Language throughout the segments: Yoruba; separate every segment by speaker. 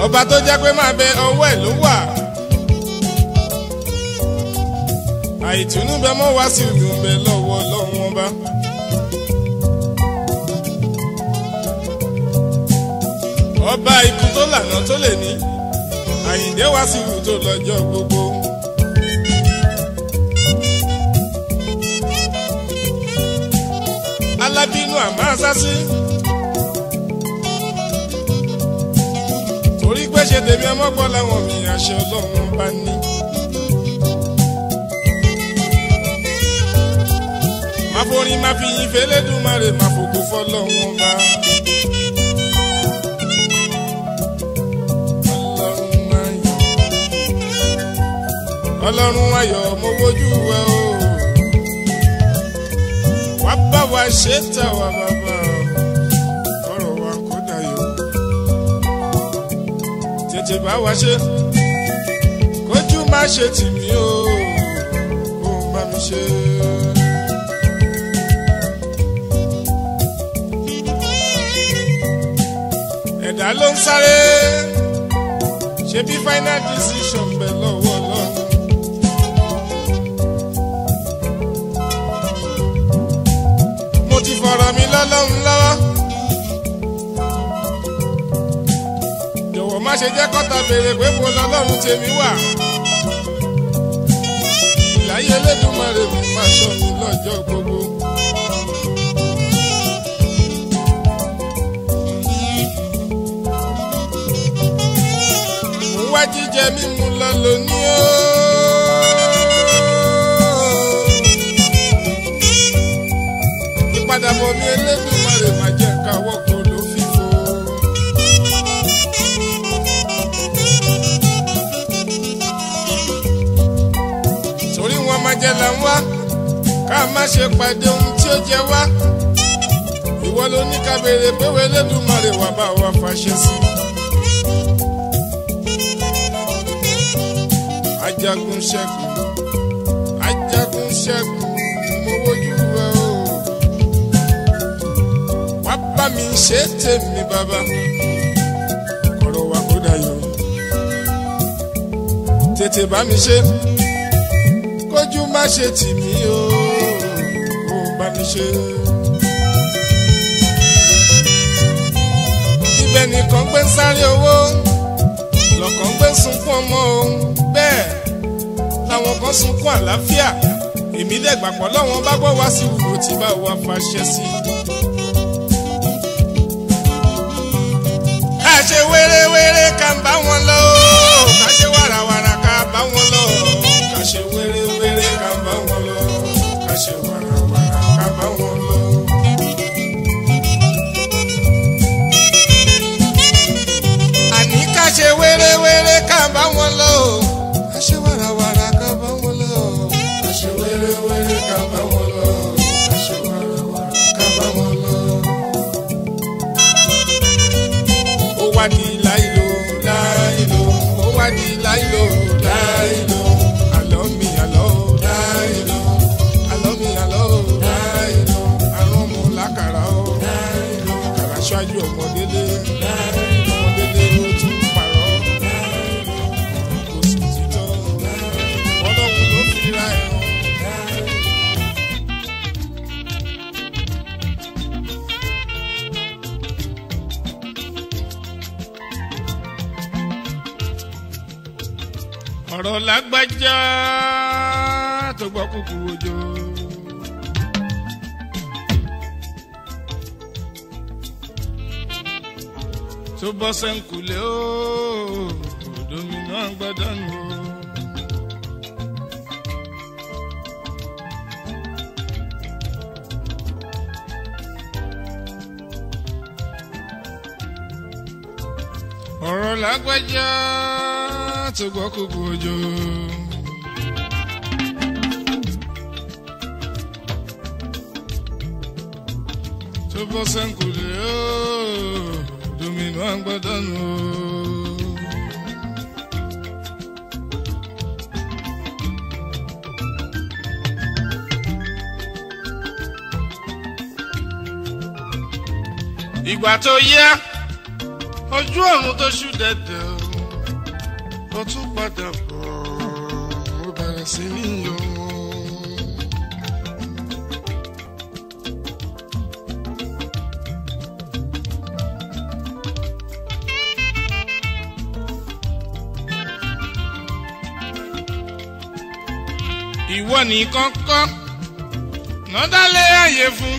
Speaker 1: ọba tó jẹ́ pé máa bẹ ọwọ́ ẹ̀ ló wà. àìtùnú bẹ mọ́ wá sí ìlú bẹ lọ́wọ́ lọ́wọ́ bá. ọba ikú tó lànà tó lè ní àyìndé wá sí ìlú tó lọ́jọ́ gbogbo. alábínú àmọ́ àsásí. torí pé ṣe tèmi ọmọ gbọ́ làwọn mi àṣẹ ọlọ́run bá ní. máa forin máa fi yin fẹlẹ́dùmarè máa fògo fọlọ́run bá. ọlọ́run ayọ̀ mo wojú ẹ o wá bá wa ṣe tà wá bàbá ọ̀rọ̀ wa kó dayọ̀ tètè bá wa ṣe kójú má ṣe tì mí o kó bá mi ṣe. ẹ̀dá ló ń sáré ṣe bí final decision bẹ̀ lọ́wọ́ lọ́wọ́. mo ti fọ̀rọ̀ mi lọ́lọ́run lọ́wọ́. jọ̀wọ́ má ṣe jẹ́ kọ́ta béèrè pé mo lọ́lọ́run tèmi wà. ìláyé Elédùmarè mi máa ṣọ́ mi lọ́jọ́ gbogbo. mo wá jíjẹ mímu lọ lónìí o. ìpadàbọ̀ mi Elédùmarè má jẹ́ káwọ́ kó ló fífo. torí wọn máa jẹ là ń wá ká má ṣe pàdé ohun tí ó jẹ wá. ìwọ ló ní ká béèrè pé wo Elédùmarè wà bá wa fàṣẹ sí. ajagun ṣẹ́gun ajagun ṣẹ́gun mo wojú rẹ o wá bá mi ṣe tèmi bàbá ọ̀rọ̀ wa kó dayọ̀ tètè bá mi ṣe kójú má ṣe tì mí o kó bá mi ṣe. ibẹ̀ nìkan gbé ń sáré owó lọ́kàn gbé ń sunkún ọmọ o bẹ́ẹ̀ làwọn kan sunkún àlàáfíà èmi dẹ̀ gbàgbọ́ lọ́wọ́n bá gbọ́ wá sí ìwúrò tí bá wa fàṣẹ sí i. ká ṣe wéré-wéré ká ń bá wọn lọ ká ṣe wàràwàrà ká bá wọn lọ ká ṣe wéré-wéré ká ń bá wọn lọ ká ṣe wàràwàrà ká bá wọn lọ. àní ká ṣe wéré-wéré ká bá wọn lọ ká ṣe wàràwàrà ká bá wọn lọ ká ṣe wéré-wéré ká bá wọn lọ ká ṣe wàràwàrà ká bá wọn lọ ó wá di láìlò láìlò ó wá di láìlò láìlò àlọ́ mi àlọ́ láìlò àlọ́ mi àlọ́ láìlò àrùn ọmọ làkàrà ó láìlò àkàrà ṣáájú ọmọdélé ọmọdélé ló tún parọ́ kò sì títọ́ ọlọ́run ló fi ra ẹ̀rọ. ọ̀rọ̀ lágbájá tó gbọ́ kúkú ojó. tó bọ́ sẹ́ńkùlé ó domino àgbàdànù ó. ọ̀rọ̀ lágbájá tó gbọ́ kúkú ojó. tó bọ́ sẹ́ńkùlé ó domino àgbàdànù ó. ìgbà tó yá ojú ọ̀run tó ṣú dẹ̀dẹ̀ o. ó tún padà bọ̀ ó bẹ̀rẹ̀ sí ní yọ. ìwọ nìkan kọ́ nọ́dálẹ́ ààyè fún.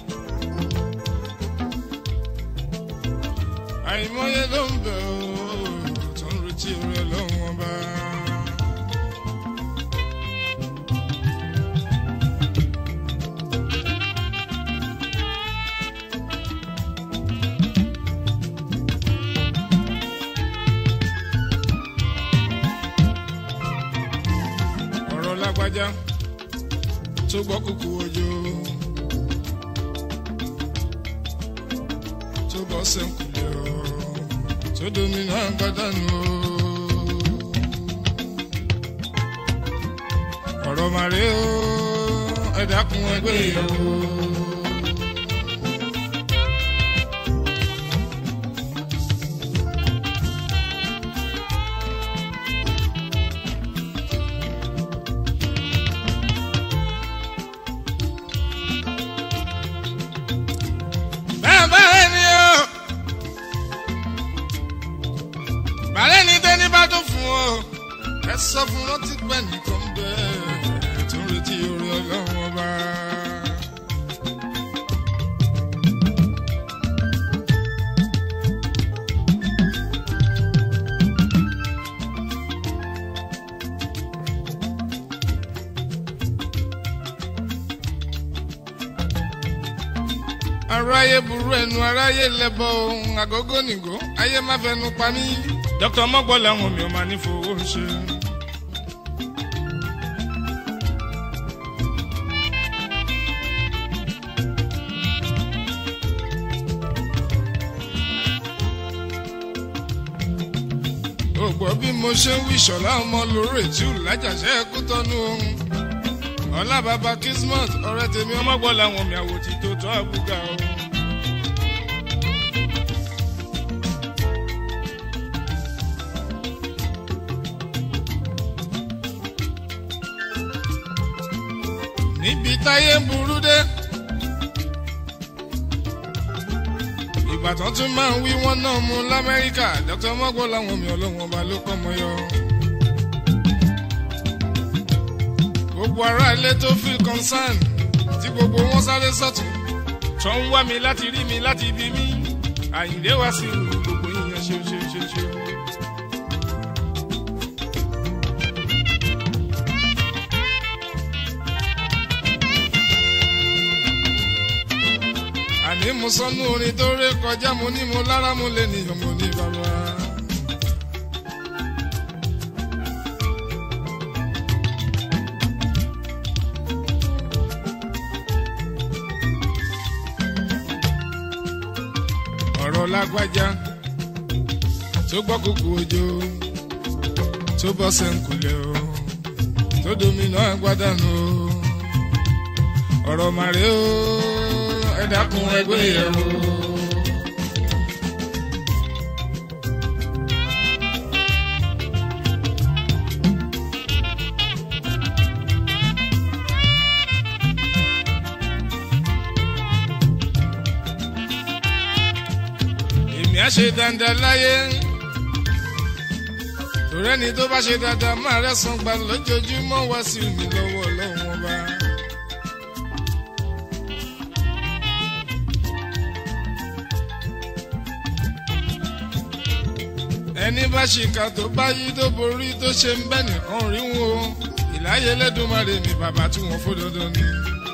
Speaker 1: àìmọye ló ń bẹ̀ ọ́ tó ń retí orí ọlọ́run ọba. ọ̀rọ̀ lágbájá tó gbọ́ kúkú ojú tó bọ́ sẹ́ńkùlẹ̀ ọ́ tó domina gbádànù o ọ̀rọ̀ màrí o ẹ dákun ẹgbẹ́ ìyàwó. bẹ́ẹ̀ bẹ́ẹ̀ ni o bàálẹ̀ ní tẹ́ni bá tó fún ọ ẹ sọ fún rántí pẹ́ nìkan bẹ́ẹ̀ tó ń retí orí ọlọ́run ọba. aráyé burú ẹnu aráyé lẹbọ ohun àgógó nìgó ayé má fẹnu pa mí. dókítà mọ́gbọ́n làwọn mi ò máa ní fowó ṣe. ògbọ́ bí mo ṣe ń wí ṣọ̀lá ọmọ lórí ètú lájàṣẹ́ ẹkú tọ́nu ohun ọlá bàbá kismus ọ̀rẹ́ tèmi ọmọgbọ́n làwọn mi àwòtí tó tọ́ àbúgà o. níbi táyé ń burú dé. ìbàdàn tún máa ń wí wọ́n náà mú lamẹ́ríkà dr mọ́gbọ́n làwọn mi ọlọ́wọ́n ọba ló kọ́ mọ́ yọ. gbogbo ará ilé tó feel concern tí gbogbo wọn sáré sọ́tún tó ń wá mi láti rí mi láti bí mi àyìndé wá sí gbogbo yíyan ṣe ṣe ṣe ṣe. àní mo sọnù orin tó ré kọjá mo ní mo lára mo lè nìyàn mo ní bàbá. ọ̀rọ̀ lágbájá tó gbọ́ kúkú ojó tó bọ́ sẹ́ńkùlẹ̀ o tó domina agbádànù o ọ̀rọ̀ màrí o ẹ dákun ẹgbẹ́ yẹn o. èmi á ṣe dandan láyé torí ẹni tó bá ṣe dandan máa rẹ́sàn gbà lójoojúmọ́ wá sí mi lọ́wọ́ ọlọ́run ọba. ẹni bá ṣìkà tó bá yí tó borí tó ṣe ń bẹ́ nìkan rí wọn o ìláyé lẹ́dùnmarè mi bàbá tí wọ́n fó dandan ni.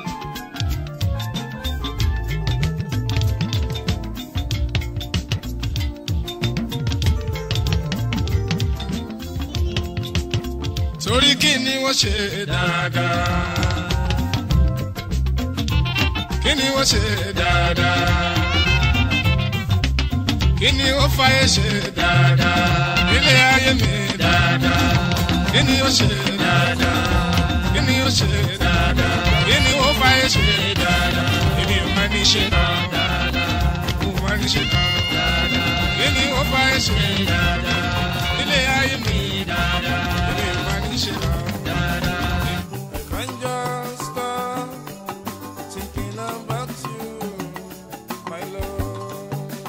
Speaker 1: torí kí ni wọ́n ṣe dáadáa kí ni wọ́n ṣe dáadáa kí ni ó fàyè ṣe dáadáa ilé ayé mi dáadáa kí ni ó ṣe dáadáa kí ni ó ṣe dáadáa kí ni ó fàyè ṣe dáadáa èmi ò máa ní ṣe dáadáa mo máa ní ṣe dáadáa kí ni ó fàyè ṣe dáadáa ilé ayé mi dáadáa. Ilé ìwà níṣẹ́ náà. I can't just stop thinking about you, my love.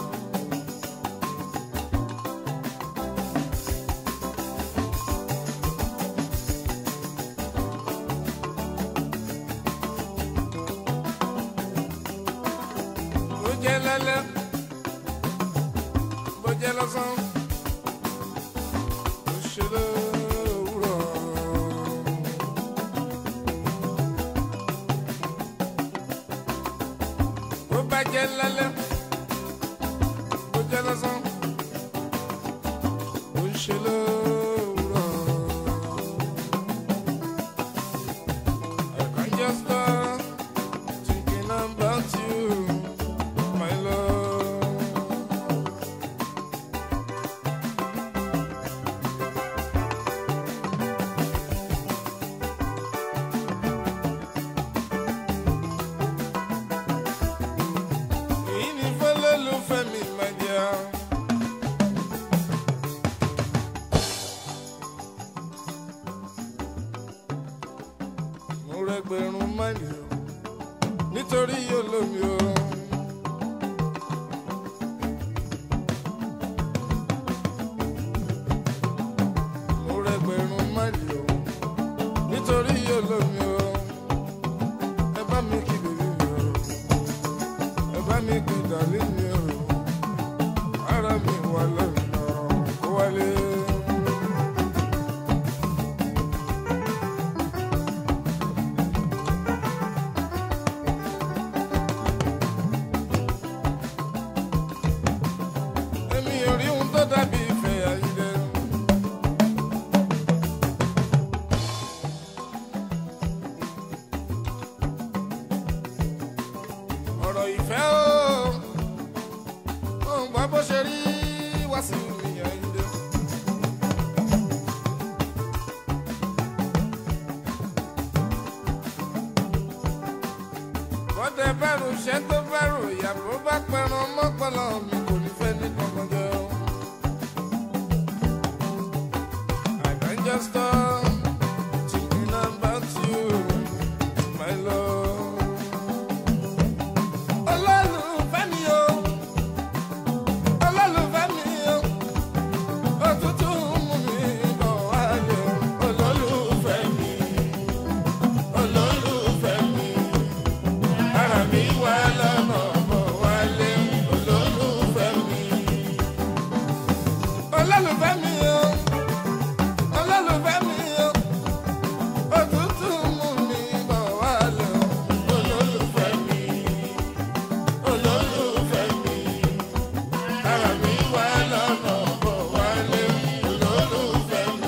Speaker 1: Bó jẹ́ lálẹ́, bó jẹ́ lọ́sàn, bó ṣe lówùrọ̀. bó bá jẹ́ lálẹ́ bó jẹ́ lọ́sàn bó ń ṣe lówùrọ̀. I can't just stop thinking about you, my love. èyí ni fọlọ́lùfẹ́ mi máa jẹ́ ọ́. mo rẹgbẹ̀rún máìlì o nítorí olómi o. mo rẹgbẹ̀rún máìlì o nítorí olómi o. ẹ bá mi kí bèbí mi o ẹ bá mi gbé dàlí mi o ara mi wà lọ́nà kó wálé. èmi ò rí ohun tó dàbí ìfẹ́ ayílẹ̀. ọ̀rọ̀ ìfẹ́ o ò ń gbọ́ bó ṣe rí wá sí mi ayílẹ̀. bọ́dẹ bẹ̀rù ṣẹ́ tó bẹ̀rù ìyàbò bá pẹran mọ́pọ̀lọ́ mi kò ní fẹ́ ní kankan jẹ́ o. I can just stop thinking about you, my love. Olólùfẹ́ mi o, olólùfẹ́ mi o, òtútù mú mi bọ̀ wálé o. Olólùfẹ́ mi, olólùfẹ́ mi, ara mi wà lọ́nà bọ̀ wálé o. Olólùfẹ́ mi, olólùfẹ́ mi o, olólùfẹ́ mi o, òtútù mú mi bọ̀ wálé o. Olólùfẹ́ mi olólùfẹ́ mi ara mi wà lọ́nà bọ̀ wálé olólùfẹ́ mi.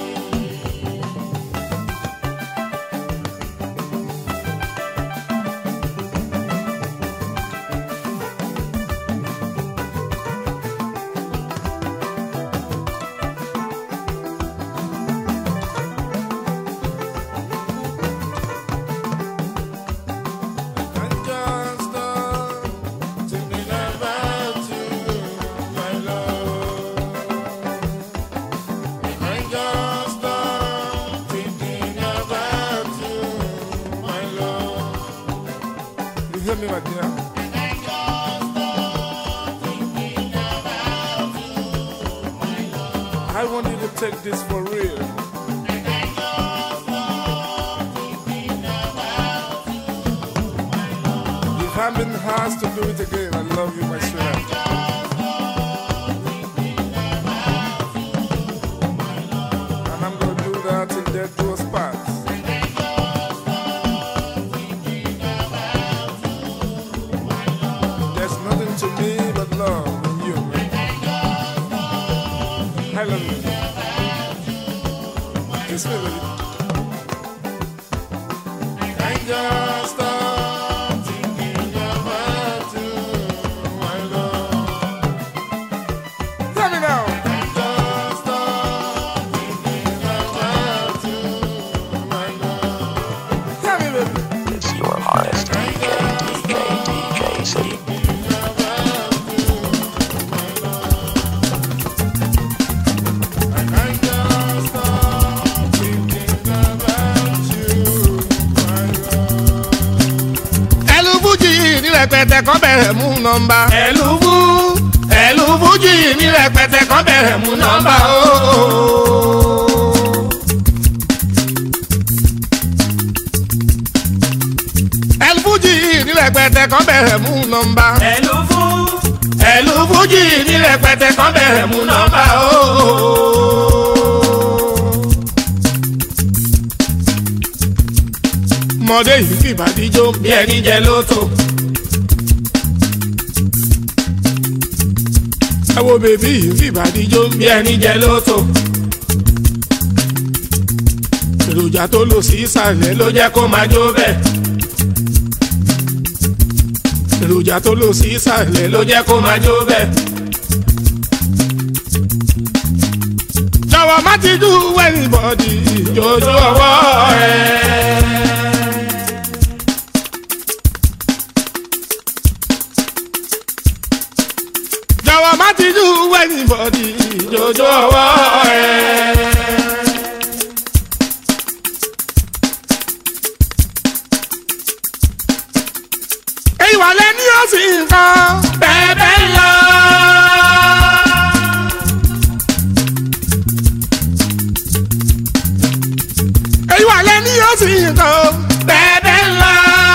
Speaker 1: I just stop thinking about you, my love. I just stop thinking about you, my love. You hear me, my dear? I want you to take this for real. If having has to do it again, I love you, my sweetheart. And I'm gonna do that till death do us part. There's nothing to me but love in you, man. I love you. Kiss me, baby. I just stop thinking about you, my love. Tell me now. I just stop thinking about you, my love. Tell me, baby.
Speaker 2: It's your hottest DJ, DJ, DJ City.
Speaker 1: I just stop rẹpẹtẹ kọ́ bẹ̀rẹ̀ mú nọ́mbà. ẹ̀lú fún ẹ̀lú fújì ní rẹpẹtẹ kọ́ bẹ̀rẹ̀ mú nọ́mbà ooo. ẹ̀lú fújì ní rẹpẹtẹ kọ́ bẹ̀rẹ̀ mú nọ́mbà.
Speaker 2: ẹ̀lú fún
Speaker 1: ẹ̀lú fújì ní rẹpẹtẹ kọ́ bẹ̀rẹ̀ mú nọ́mbà ooo. mọdé yìí fìbàdí jó bí ẹni jẹ lóto. ẹ wo bèbí yìí fìbàdí jó bí ẹni jẹ lóto. èròjà tó lò sí ìsàlẹ̀ ló jẹ́ kó máa jó bẹ́ẹ̀. èròjà tó lò sí ìsàlẹ̀ ló jẹ́ kó máa jó bẹ́ẹ̀. jọ̀wọ́ má ti dùn wẹ́rìn bọ́dì ìjọ́jọ́ ọwọ́ rẹ̀. jọ̀wọ́ má ti dùn wẹ́rìn bọ́dì ìjọ́jọ́ ọwọ́ rẹ̀. èyí wà lẹ́ni ó sì ń kan bẹ́ẹ̀ bẹ́ẹ̀ lọ. èyí wà lẹ́ni ó sì ń kan bẹ́ẹ̀ bẹ́ẹ̀ lọ.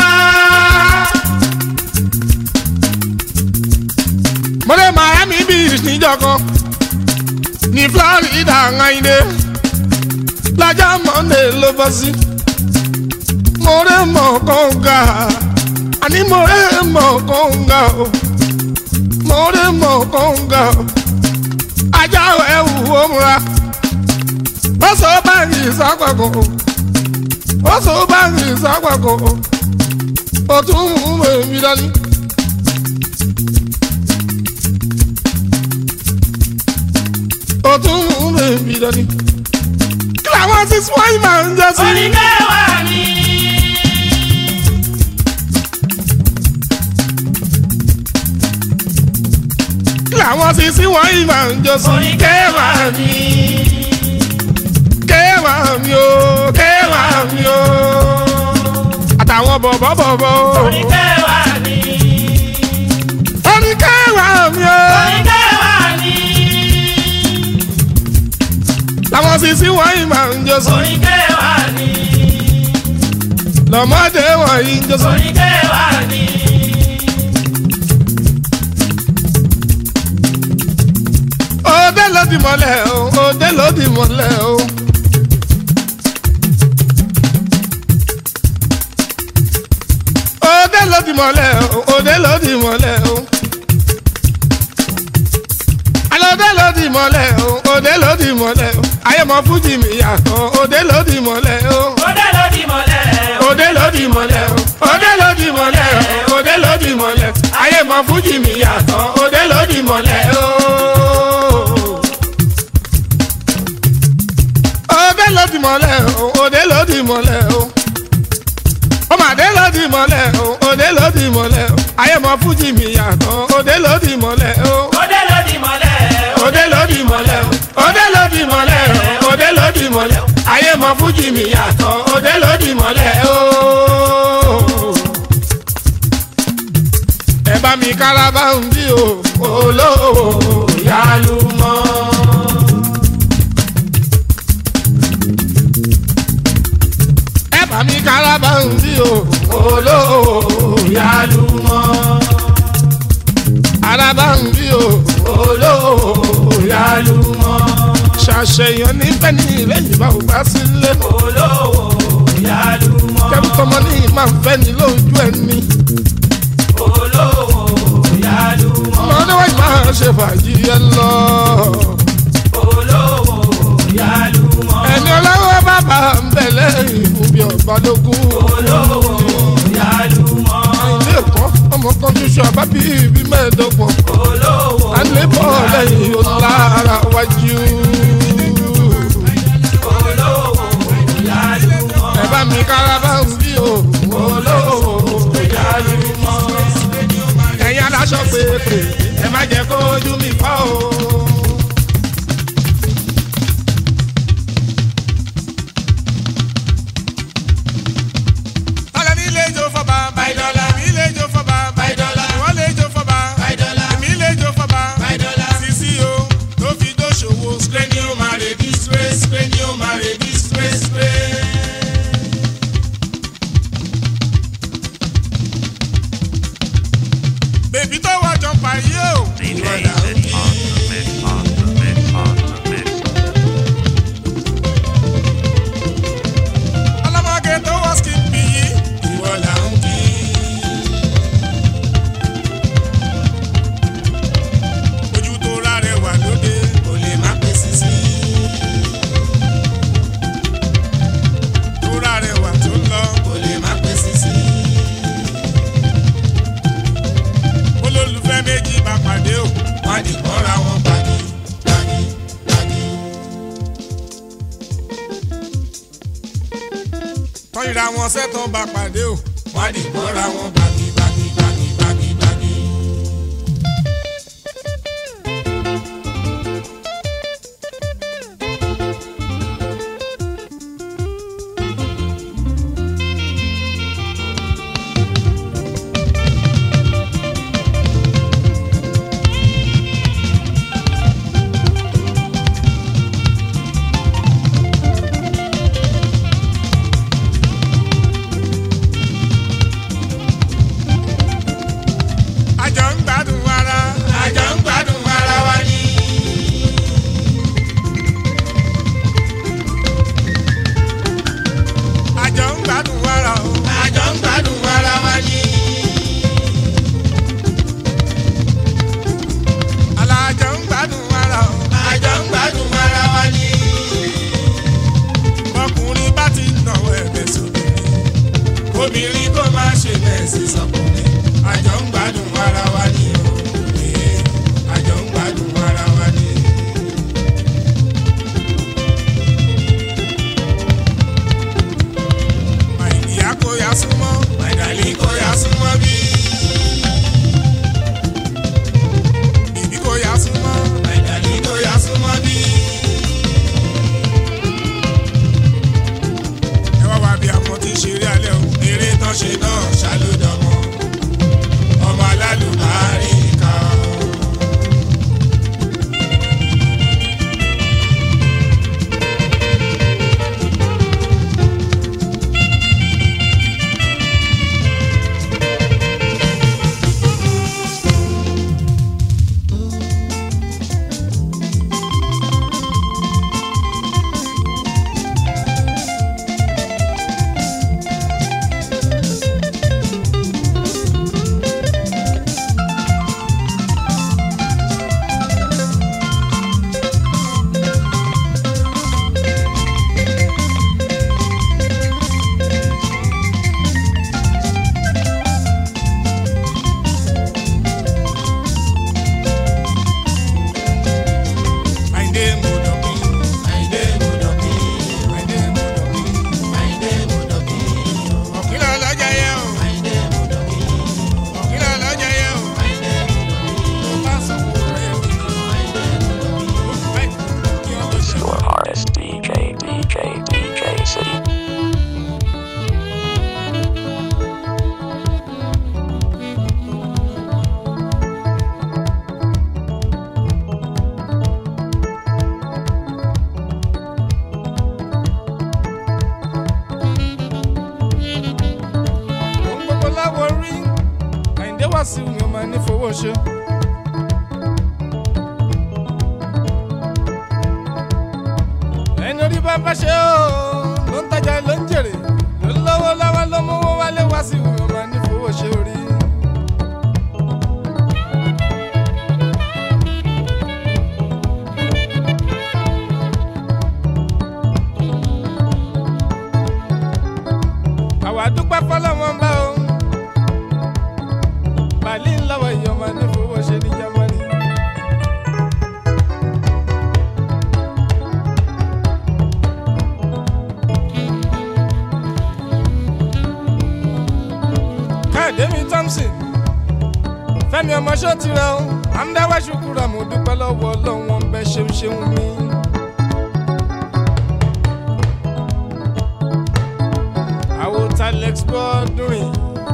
Speaker 1: mo lè Miami Beach níjọ́ kan ní Florida ńláńdé lọ́jọ́ Monday ló bọ́ sí mo lè mọ̀ kọ́ńgà àní mo lè mọ̀ kọ́ńgà o mo lè mọ̀ kọ́ńgà o ajá ẹ̀wù ó múra ó sọ báyìí sápàkọ́ ó sọ báyìí sápàkọ́ ó tún mú bèbí dání. ó tún mú bèbí dání. kí làwọn ti sún wáyé máa ń jẹ́ sí.
Speaker 2: oníkẹwàá ni.
Speaker 1: kí làwọn ti sí wáyé máa ń jẹ́ sí.
Speaker 2: oníkẹwàá ni.
Speaker 1: kéwàá mi o kéwàá mi o àtàwọn bọ̀bọ̀ bọ̀bọ̀ o.
Speaker 2: oníkẹwàá ni.
Speaker 1: ó ní kéwàá mi o.
Speaker 2: oníkẹwàá ni.
Speaker 1: làwọn sì sí wáyé máa ń jẹ́ sí.
Speaker 2: oníkẹwàá ni.
Speaker 1: lọ́mọdé wọ̀nyí ń jẹ́ sí.
Speaker 2: oníkẹwàá ni.
Speaker 1: òde ló di mọ́lẹ̀ o òde ló di mọ́lẹ̀ o. òde ló di mọ́lẹ̀ o òde ló di mọ́lẹ̀ o. alóde ló di mọ́lẹ̀ o òde ló di mọ́lẹ̀ o. ayé mọ fújì mi yàtọ̀ òde ló di mọ́lẹ̀ o.
Speaker 2: Òde ló di mọ́lẹ̀.
Speaker 1: òde ló di mọ́lẹ̀ o òde ló di mọ́lẹ̀ o òde ló di mọ́lẹ̀ o. ayé mọ fújì mi yàtọ̀ òde ló di mọ́lẹ̀ o. òde ló di mọ́lẹ̀ o òde ló di mọ́lẹ̀ o. ọmọdé ló di mọ́lẹ̀ o òde ló di mọ́lẹ̀ o. ayé mọ fújì mi yàtọ̀ òde ló di mọ́lẹ̀ o.
Speaker 2: Òde ló di mọ́lẹ̀.
Speaker 1: òde ló di mọ́lẹ̀ o òde ló di mọ́lẹ̀ o òde ló di mọ́lẹ̀ o. ayé mọ fújì mi yàtọ̀ òde ló di mọ́lẹ̀ o. ẹ bá mi kárábà ń bí o olówó yálù mọ́. ẹ bá mi kárábà ń bí o olówó yálù mọ́. arábà ń bí o olówó yálù mọ́. ṣàṣeyàn níbẹ̀ ní ilé ìbá ò bá sílé.
Speaker 2: Olówó yálùmọ́.
Speaker 1: kẹ́mi tọmọ ní ìmá ń fẹ́ ní lójú ẹni.
Speaker 2: Olówó yálùmọ́.
Speaker 1: ọmọdé wáyé máa ṣe fàájì ẹ lọ.
Speaker 2: Olówó yálùmọ́.
Speaker 1: ẹni ọlọ́wọ́ bàbá ń bẹ̀ lẹ́yìn fún bí ọba lógún.
Speaker 2: Olówó yálùmọ́.
Speaker 1: ilé ẹ̀kọ́ ọmọ kan ṣoṣo àbábí ibi mẹ́ẹ̀ẹ́dọ́gbọ̀n.
Speaker 2: Olówó
Speaker 1: à ń lé bọ́ lẹ́yìn ọ̀lára wájú.
Speaker 2: olówó yálùmọ́.
Speaker 1: ẹ bá mi kárábà ń bí o. olówó
Speaker 2: Yálùmọ́.
Speaker 1: ẹ̀yin aláṣọ pépè ẹ má jẹ́ kó ojú mi fọ́ o. Ọ̀gá nílé ìjọ fọba, báyìí dọ́là, nílé ìjọ fọba, báyìí dọ́là. tọ́yìnra wọn sẹ́tàn bá pàdé o wọ́n á dìbò ra wọn bági bági bági bági bági. àjọ ń gbádùn ara àjọ ń gbádùn ara wa ni. àjọ ń gbádùn ara o àjọ ń gbádùn ara wa ni. alájọ ń gbádùn ara o àjọ ń gbádùn ara wa ni. ọkùnrin bá ti nàwó ẹ̀bẹ̀ sóbìnrin obìnrin kò má ṣe bẹ́ẹ̀ sí sọkùnrin àjọ ń gbádùn ara wa ni o ee, àjọ ń gbádùn ara wa ni. màìdíyà kò yá súnmọ́ màìdálí kò yá súnmọ́ bí. bìbí kò yá súnmọ́ màìdálí kò yá súnmọ́ bí. ẹ wá wá bí àwọn tí ń ṣeré alẹ́ o eré tán ṣe náà ṣàlùdọ̀mọ́ ọmọ alálùbárí kan. Àyìndé Mọ̀dọ̀kí. Àyìndé Mọ̀dọ̀kí. Àyìndé Mọ̀dọ̀kí. Àyìndé Mọ̀dọ̀kí. Ọ̀kìlọ̀ lọ́jà yẹ o. Àyìndé Mọ̀dọ̀kí. Ọ̀kìlọ̀ lọ́jà yẹ o. Àyìndé Mọ̀dọ̀kí. Mo bá sanwó rẹ̀ mi. Àyìndé Mọ̀dọ̀kí. Ó fi báyìí kí wọ́n tó ṣe.
Speaker 3: Your artist DJ DJ DJ City.
Speaker 1: Ohun gbogbo láwọ̀ rí. Àyìndé wá sí mi, ó máa ní fowó ṣe. ẹni orí bá bá ṣe ó ló ń tajà ló ń jèrè ló ń lọ́wọ́ lọ́wọ́ ló mú owó wálé wá sí ìwé ọmọ ní fowó ṣe orí. àwa dúpẹ́ fọlọ́wọ́n bá o bàálí ńlọ́wọ́ ìyọ̀mọ̀ ní fowó ṣe ní jámánì. káyọ̀dé mi thompson fẹ́mi ọmọ ṣó ti rẹ o amúdáwá ṣùkúrà mo dúpẹ́ lọ́wọ́ ọlọ́run wọn bẹ́ ṣeun ṣeun mi. àwọn talex bọ́ọ̀dúnrìn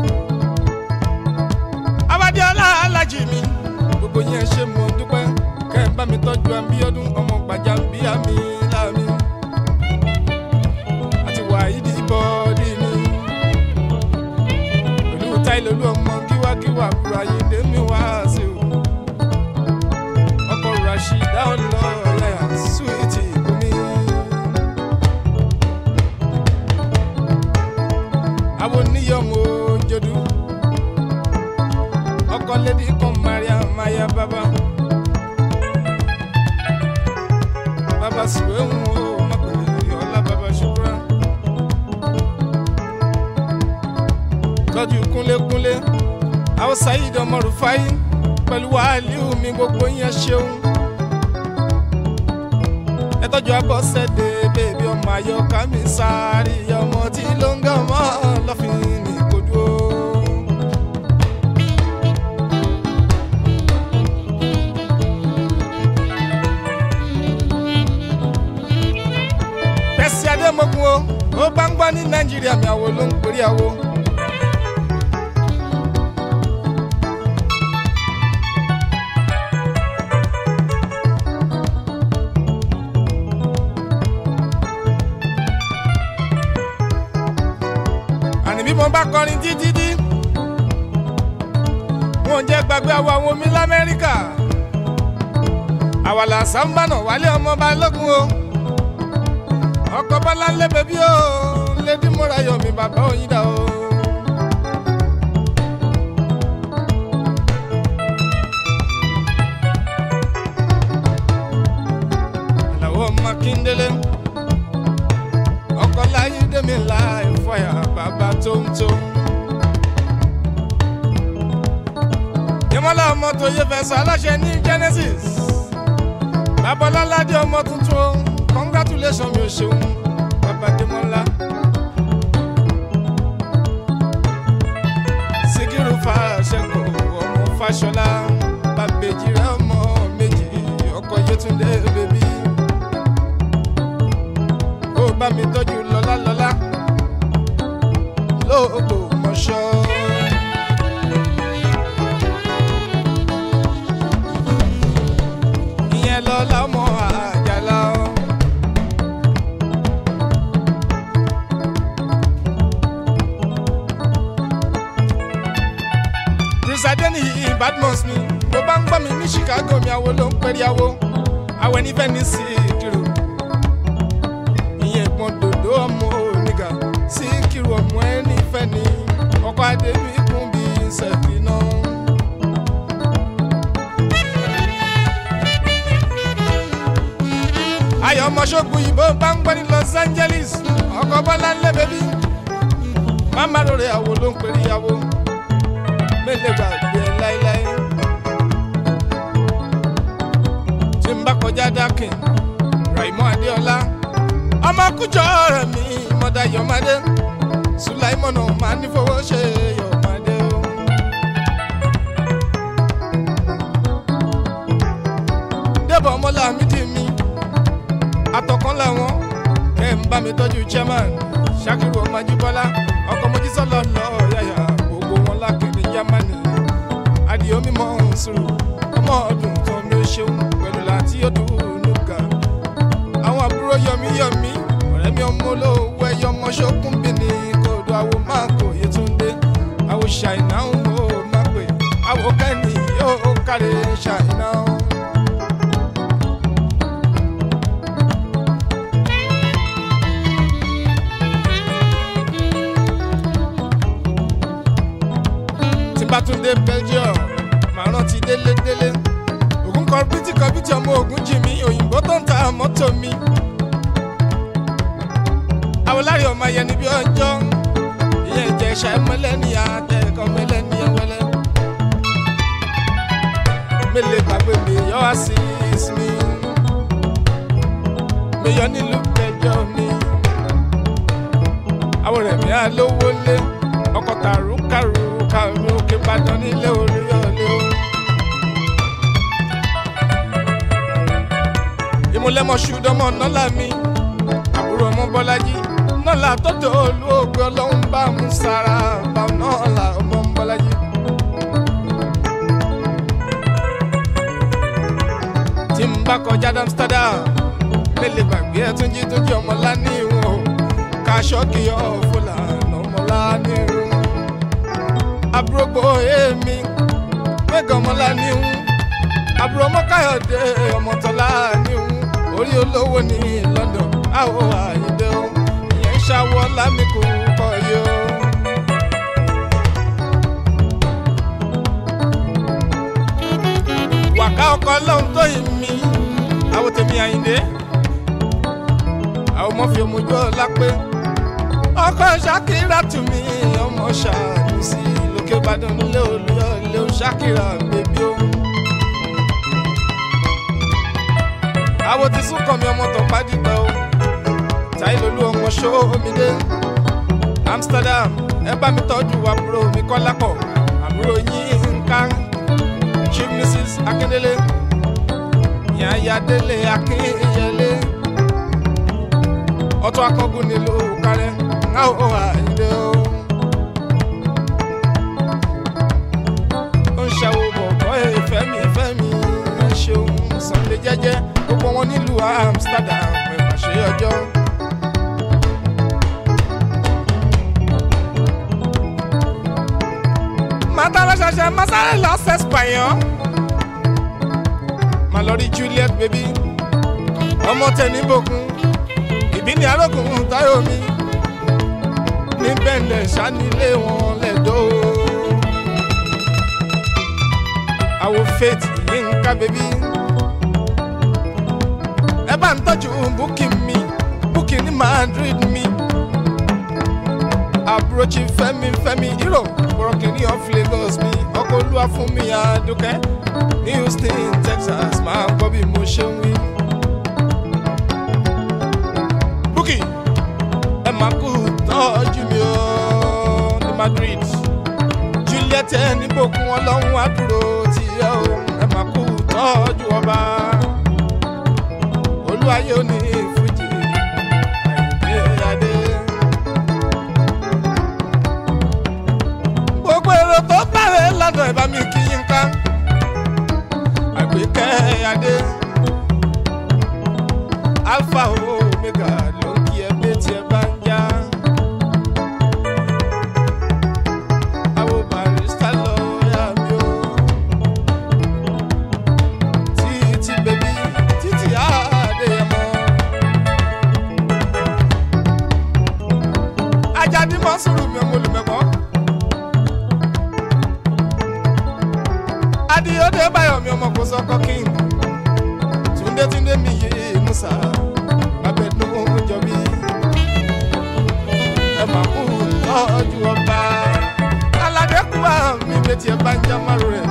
Speaker 1: abadiola alájì mi gbogbo yẹn ṣe mo dúpẹ́ kẹ́ ẹ̀ bá mi tọ́jú abíọ́dún ọmọ gbàjàmbíà mi láàmì àti wàhídì bọ́ọ̀dì mi pẹ̀lú táìlólú ọmọ kíwákíwá àbúrò ayédè mi wá sí o ọkọ̀ rashida ọlọ́ọ̀lẹ́yà súwìtì ìbomi. àwọn oníyọ̀mọ̀ òjòdú ọkọ̀ lédi kan maria maya baba baba sùwé ń wo mọ̀pẹ̀lẹ̀ ọ̀la baba ṣùkúrà. tọ́jú kúnlékúnlé àwọn sayid ọmọ rufai pẹ̀lú wàhálìú mi gbogbo yẹn ṣeun. ẹ tọ́jú abọ́sẹ̀dé bèbí ọmọ ayọ́ká mi sáré ọmọ tí ló ń gọ́ nàìjíríà mi àwo ló ń pèrè àwo. àní bí mo bá kọrin títí dí wọn ò jẹ́ gbàgbé àwọn àwọn omi lamẹ́ríkà àwàlà sàmbànà wálé ọmọ balógun o ọkọ bọlá ńlẹ bẹbí o lédi múra yọmi bàbá òyìnbá o. àlàó ọmọ kíndélé ọkọ láyé dèmi láì fọyà bàbá tóńtó. ìmọ̀lá ọmọ tó yẹ fẹ́ sọ aláṣẹ ní genesis babaláládé ọmọ tuntun o congratulation mi ò ṣeun babadémọlá. síkírù fàṣẹkọ ọmọ fàṣọlá bàbèjì rẹ ọmọ méjì ọkọ yẹtúndé bèbí. ó bá mi tọ́jú lọ́lá lọ́lá lóògbò mọ́ṣọ́. ìyẹn lọ́lá ọmọ àjàlá o. Prince Adeniyi Badmus ni bó bá ń gbọ́ mi ní Chicago mi àwo ló ń pẹ́rí àwo àwẹ̀ ní Venice kiri ìyẹn ìpọ́n dòdò ọmọ oníga sí kiri ọmọ ẹni fẹ́ ni ọkọ̀ adébí kún bí sẹ́fì náà. ayọ̀ ọmọṣogun yìí bó bá ń gbọ́ ní Los Angeles ọkọ̀ bọ́lá ńlẹ̀ bẹ́bí mama lórí àwo ló ń pèrè àwo mélòó gbàgbé ẹ láéláé tí n bá kọjá dákìn Raimọ Adéọlá ọmọ kújọ rẹ mi mọdà Yọmádé Sùláìmọ̀nà máa ní fowó ṣe Yọmádé o. débọ̀ ọmọlá mi dì mí àtọ̀kan làwọn kẹ́ ń bá mi tọ́jú chairman Ṣakiru ọmọ Ajíbọ́lá ọkọ̀ Mojísọ́lá lọ yàyà gbogbo wọn lákìní Jámánì adìyẹ mímọ́ sùúrù ọmọ ọdún kan mi ò ṣeun pẹ̀lú láti ọdún nùgà àwọn àbúrò yọmí yọmí ọ̀rẹ́ mi ọmọ olówó ẹyọ ọmọ ṣókùn bìíní kòdó àwo máa kò Yétúndé àwo ṣàìná ń wò má pè àwo kẹ́ni yóò kárí ṣàìná. tí bá tún dé Belgium màá rántí délédélé ògùn kọ̀rọ̀bìtì kọ̀rọ̀bìtì ọmọ ògùn jì mí òyìnbó tó ń ta mọ́tò mi. àwòlárí ọmọ ayẹni bí ọjọ́ ìyẹn ìjẹ́ ṣá ẹmọlẹ́ni àtẹ̀kọ́ mẹlẹ́ni ẹwẹlẹ́. mélèé gbàgbé mi yọ wá sí ìsinmi mi yọ nílùú Belgium ni àwọn rẹ̀ mi á lówó lé ọkọ̀ tàrúkàrú kàrú òkè Ìbàdàn nílé orí ọ̀lẹ́ o. ìmúlẹ́mọ̀ ṣùdọ́mọ̀ nọ́là mi àbúrò ọmọ bọ́lájí nọ́là tọ́tọ̀ olóògbé ọlọ́run bá mú sára bá nọ́là ọmọ bọ́lájí. tí n bá kọjá Amsterdam mélèé gbàgbé ẹ tún jí tún jí ọmọ lání ìwọ̀n o kaṣọ́kì ọ̀ fúlàní ọmọ lání ìwọ̀n àbúrò gbọ́ èmi mẹ́gàn ọmọ lání ìwọ̀n àbúrò ọmọ káyọ̀dé ọmọ tọ́lá ní ìwọ̀n orí olówó ní London àwọ̀ àyíndé o ìyẹn ń ṣàwọ̀ lámìkù kọ́ yìí o. wàká ọkọ lọ́hún tó yìn mí àwọn tèmi àyíndé àwọn ọmọ fi omojú ọlá pé ọkọ ṣàkírà tù mí ọmọ ṣàánú sí lókè Ìbàdàn nílé olùyọlé ṣàkírà bèbí o. àwọn ti sún kàn mí ọmọ tó pàdígbà o táìlólú ọmọ ṣóomídé Amsterdam ẹ bá mi tọ́jú àbúrò mi kọ́lápọ̀ àbúrò yín nǹkan Chief Mrs Akíndélé Yàyàdélé Akínyẹlé ọtún akọgùn nílùú kárẹ káwọ́ àìdè o. ó ń ṣàwò bọ̀bọ̀ ìfẹ́ mi ìfẹ́ mi ẹ ṣeun Sunday jẹ́jẹ́ gbogbo wọn nílùú Amsterdam ẹ̀ mà ṣe ọjọ́. màtàlá ṣẹṣẹ masáré lọ sẹ́sìpàyàn mà lọ rí Juliet baby ọmọ tẹni bòkun ìbí ni arógùn táyọ̀ mi ní bẹ́ẹ̀lẹ̀ ṣánilé wọn lẹ́dọ̀ àwọ̀ faith yínká baby ẹ bá ń tọ́jú búkì mi búkì ní Madrid mi àbúròchì fẹ́mi fẹ́mi hero bọ̀rọ̀kìnní of Lagos mi ọkọ̀ olúwa fún mi àdúkẹ́ ní Houston Texas máa gbọ́ bí mo ṣe ń wí. búkì ẹ máa kú tọ́jú mi ó ní Madrid Juliet níbòkun ọlọ́run àdúró tí ẹ ó ẹ máa kú tọ́jú ọba olúwayé ò ní fújì àìdé adé. gbogbo èrò tó bẹ̀rẹ̀ lọ́dọ̀ ẹ̀ bá mi kí yín ká àgbékẹ́ adé alpha omega ló ń kí ẹ pé tí ẹ bá ń já àwọn barista lọ́ọ́yà mi ó títí bèbí títí àdéyẹmọ ajadi mọ́sùrù mi ọmọ olùmẹ̀kọ́. adiyode bayomi ọmọ kò sọkọ king túndé túndé mi yé musa abẹnú jọbí ẹ má kú tọ́jú ọba aládé kú àmì bẹ́tì ẹ bá ń já márùn rẹ̀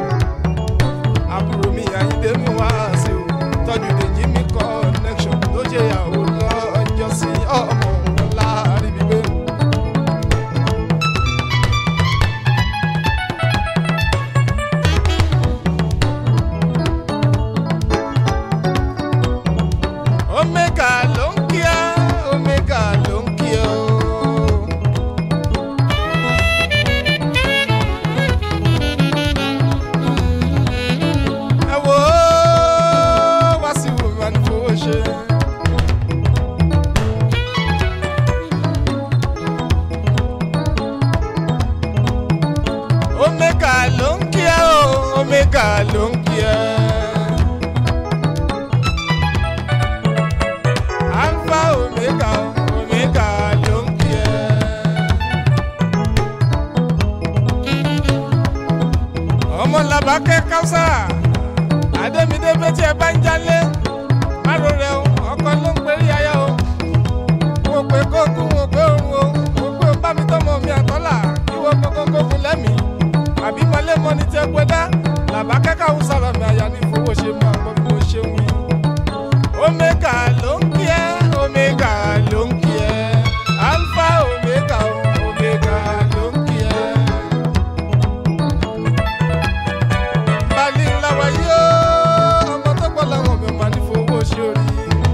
Speaker 1: àbúrò mi àyíndé mi wá sí o tọ́jú dèjì mi connection tó ṣe ìyàwó lọ́jọ́ sí ọmọ ńlá ríbi gbé. omega ló ń kí ẹ omega ló ń kí ẹ o. ẹ wo wá sí wùmí ní fowó ṣe. omega ló ń kí ẹ o omega ló ń kí ẹ. alpha omega omega ló ń kí ẹ. ọmọ làbákẹ́ káwùsà àdémídé bẹ́tí ẹ bá ń jalè márò rẹ o ọkọ ló ń perí aya o mo pé kókó mo pé òun o mo pé o bá mi tọmọ mi àtọ́là kí wọ́n kókó kókó lẹ́mìí àbí mọ́lẹ́mọ́ ni tẹ́ gbẹ́dá làbákẹ́ káwùsà rẹ̀ àyà ní fowó ṣe mọ́ àgbọ̀ bí mo ṣe ń wí omega ló ń kí ẹ omega ló ń kí ẹ alpha omega o, omega ló ń kí ẹ. balẹ̀ ńlá wáyé o ọmọ tó gbọ́ làwọn mi máa ní fowó ṣe orí.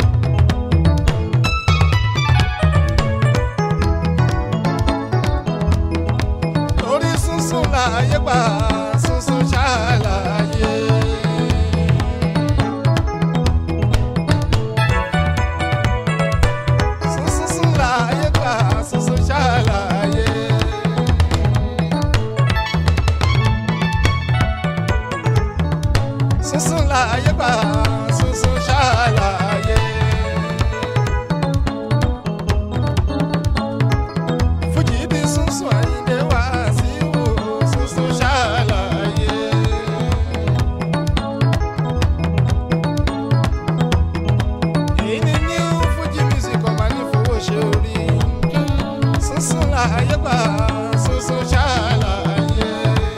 Speaker 1: orí sunsun láàyè gbà sunsun ṣáàlàyé. sunsun láàyè gbà sunsun ṣáàlàyé. sunsun láàyè gbà sunsun ṣáàlàyé. fújì bí sunsun àyíndé wá sí wò sunsun ṣáàlàyé. èyí ni new fuji music ọmọ ní fowó ṣe orí sunsun láàyè gbà sunsun ṣáàlàyé.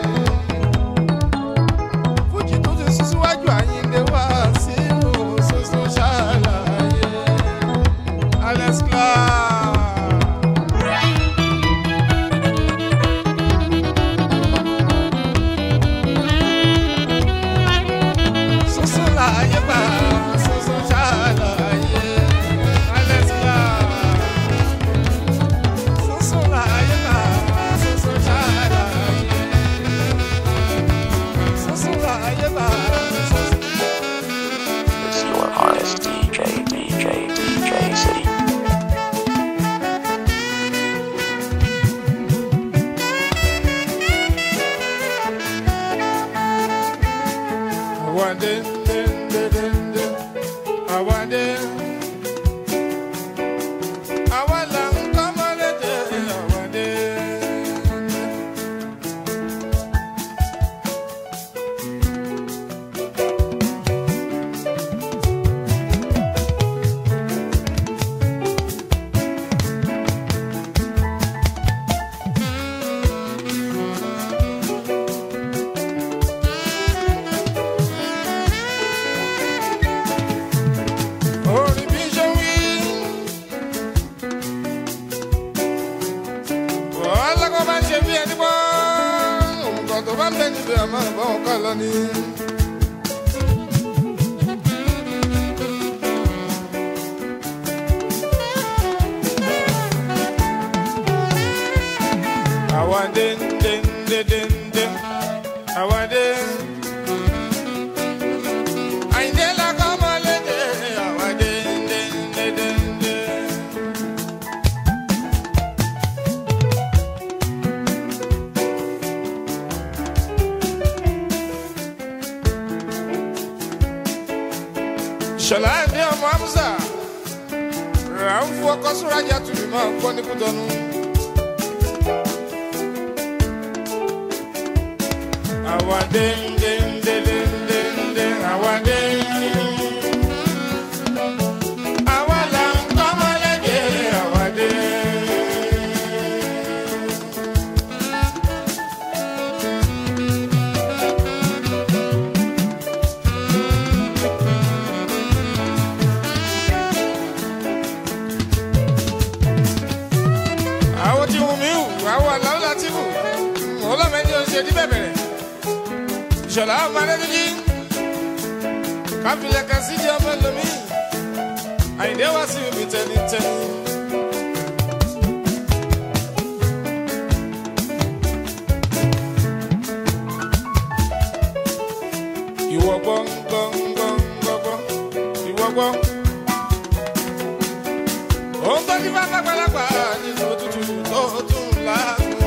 Speaker 1: fuji tó ti sún síwájú àyíndé wá sí ìlú sunsun ṣáàlàyé. alex clark. sunsun láàyè gbà sunsun ṣáàlàyé. alex clark. dé dé dé dé dé àwa dé. àwa là ń kọ́ mọ́lẹ́dẹ̀ àwa dé. orin bí ṣe wí. wàhálà kan máa ń ṣe bí ẹni pọ́ nǹkan tó bá ń bẹ níbi àmọ́ ìbọn kan lọ ni. àwa dé dé dé dé dé àwa dé. Àyìndé la kọ́ mọ́ lédè àwa dé dé dé dé dé. Ṣọlá ní ọmọ Amúsà rà ń fún ọkọ Súrájà tùbí máa ń gbọ́ ní Kútọ́nù. Àwa dé dé dé dé dé dé àwa dé. Àwa là ń kọ́ mọ́lẹ́dẹ̀ àwa dé. àwọn tí wù mí wù àwọn àlàó láti wù ọlọ́mọdé ò ṣe ní bẹ̀bẹ̀rẹ̀ ìṣọ̀lá ọmọdéjì káfílẹ̀ kan sí di ọmọ lomi àyìndé wá sí ibi tẹnitẹni. ìwọ gbọ́ gbọ́ gbọ́ gbọ́ gbọ́ ìwọ gbọ́. Òun tó ní bá lágbàlagbà nínú òtútù tó tún láàbò.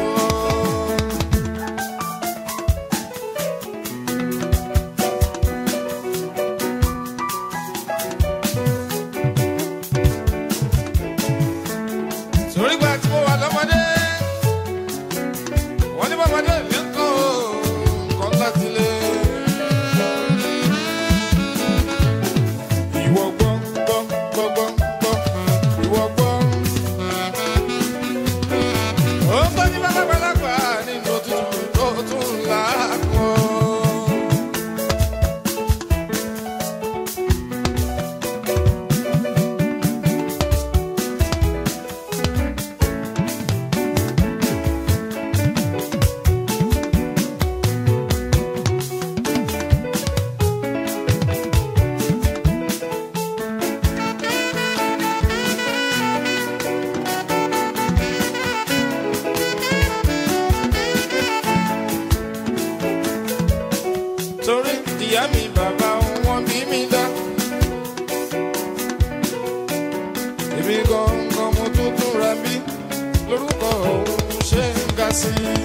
Speaker 1: Sórí gba tí mo wà lọ́mọdé, wọ́n ní bọ́mọdé mi ń kọ́ nǹkan láti lé. Ìwọ gbọ́ gbọ́ gbọ́ gbọ́ gbọ́ ìwọ gbọ́. Ó ń gbọ́ ní bàbàgbàlagbà nínú òtútù tó tún láàkọ́. torí ìyá mi bàbá wọn bí mi dá. èmi gangan mo tún tún ra bí lórúkọ òun ṣe ń ga sí i.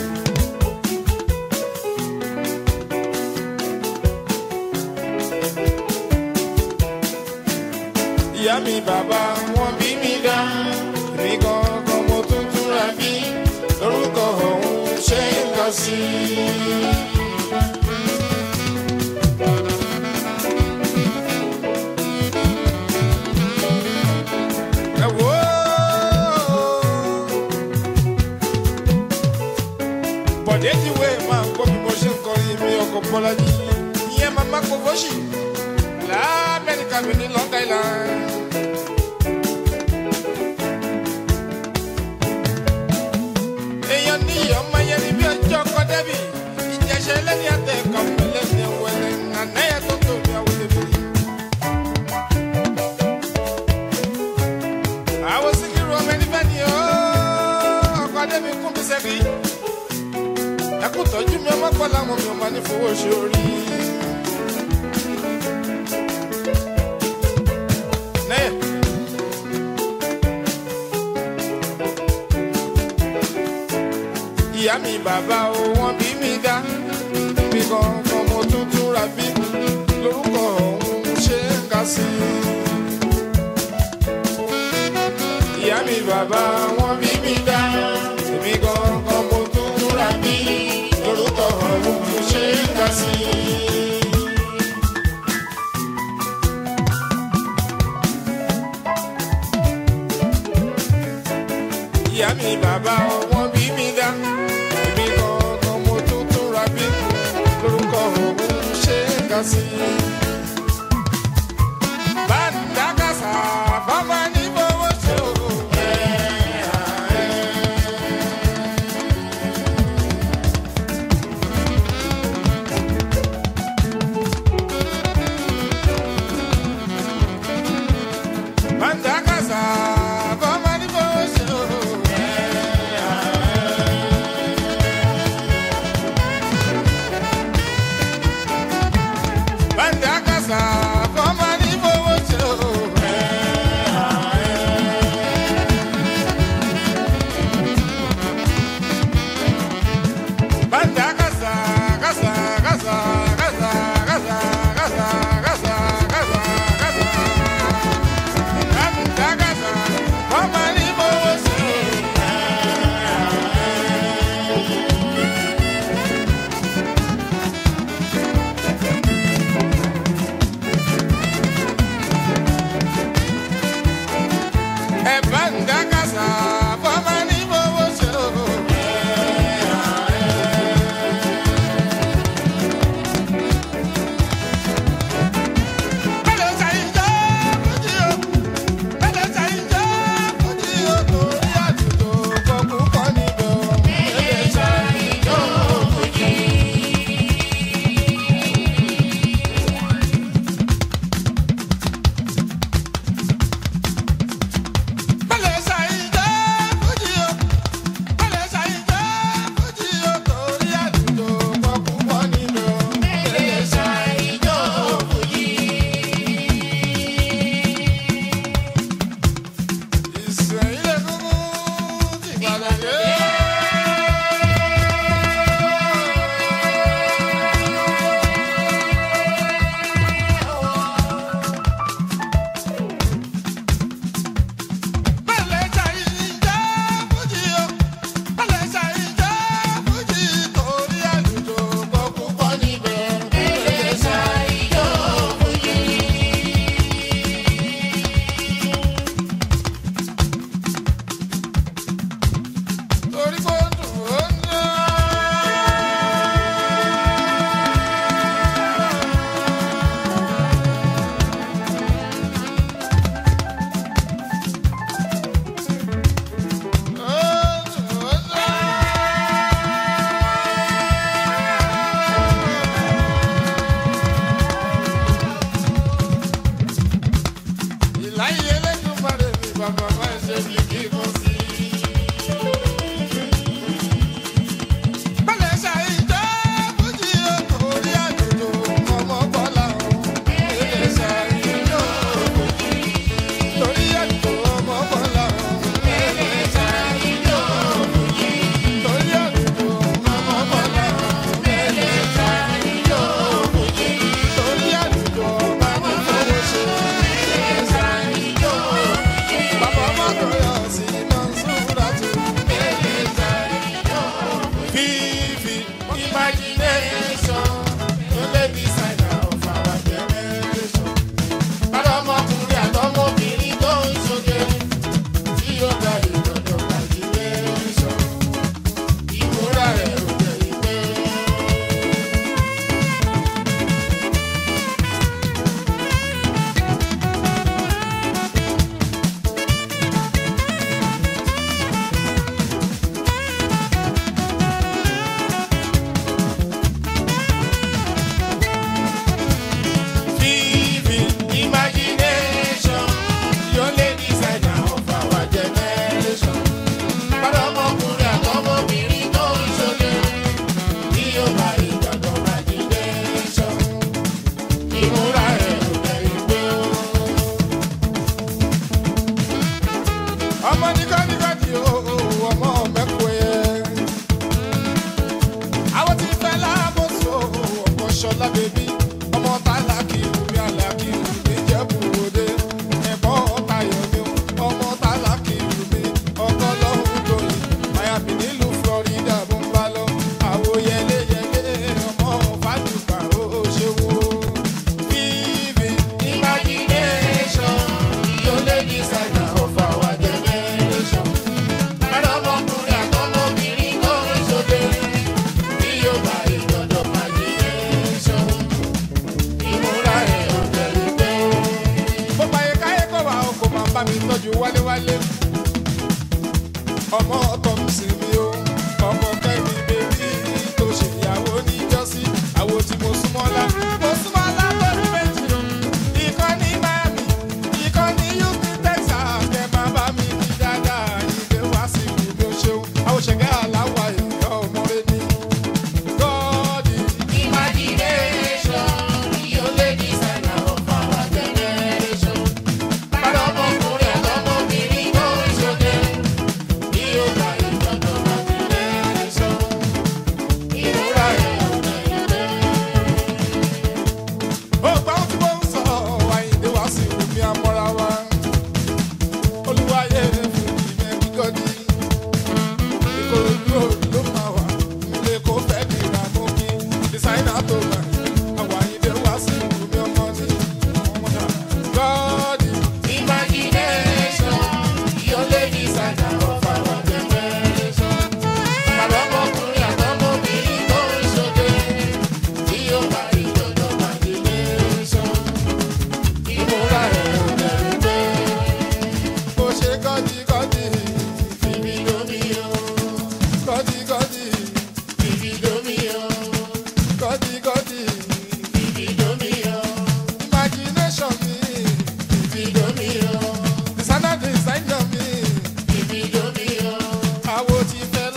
Speaker 1: ìyá mi bàbá wọn bí mi dá. èmi gangan mo tún tún ra bí lórúkọ òun ṣe ń ga sí i. ẹ wò ó. bọ̀dé ti wé máa ń gbọ́ bí mo ṣe ń kọrin mi ọkọ̀ bọ́lájí ìyẹn máa má kó fọ́ṣì lamẹ́ríkà mi ní long island. èèyàn ní ọmọ yẹn ní bí ọjọ́ kọ́ débì ìjẹsẹ̀ lẹ́ni àtẹ̀kọ́ mi lẹ́ni ẹ̀wẹ̀lẹ̀ ànáyà tó tóbi àwọn tèmi. àwọn síkírù ọmọ ẹni bẹ́ẹ̀ ni ó ọkọ̀ adébí kún mi sẹ́bi. ẹkú tọ́jú mi ọmọ pọ̀ láwọn mi ò máa ní fowó ṣe orí. Nẹ́ẹ̀. ìyá mi bàbá o wọ́n bí mi dá bí kankan mo tún tún ra bí ká sí. ìyá mi bàbá wọn bí mi dá èmi gangan mo tún múra bí lórúkọ ọ̀hún mo ṣe é ká sí. ìyá mi bàbá wọn bí mi dá èmi gangan mo tún túnra bí lórúkọ ọ̀hún ṣe é ká sí. Bàdákàsá bàbá ní bọ́wọ́ ṣe o. Bàdákàsá bàbá ní bọ́wọ́ ṣe o.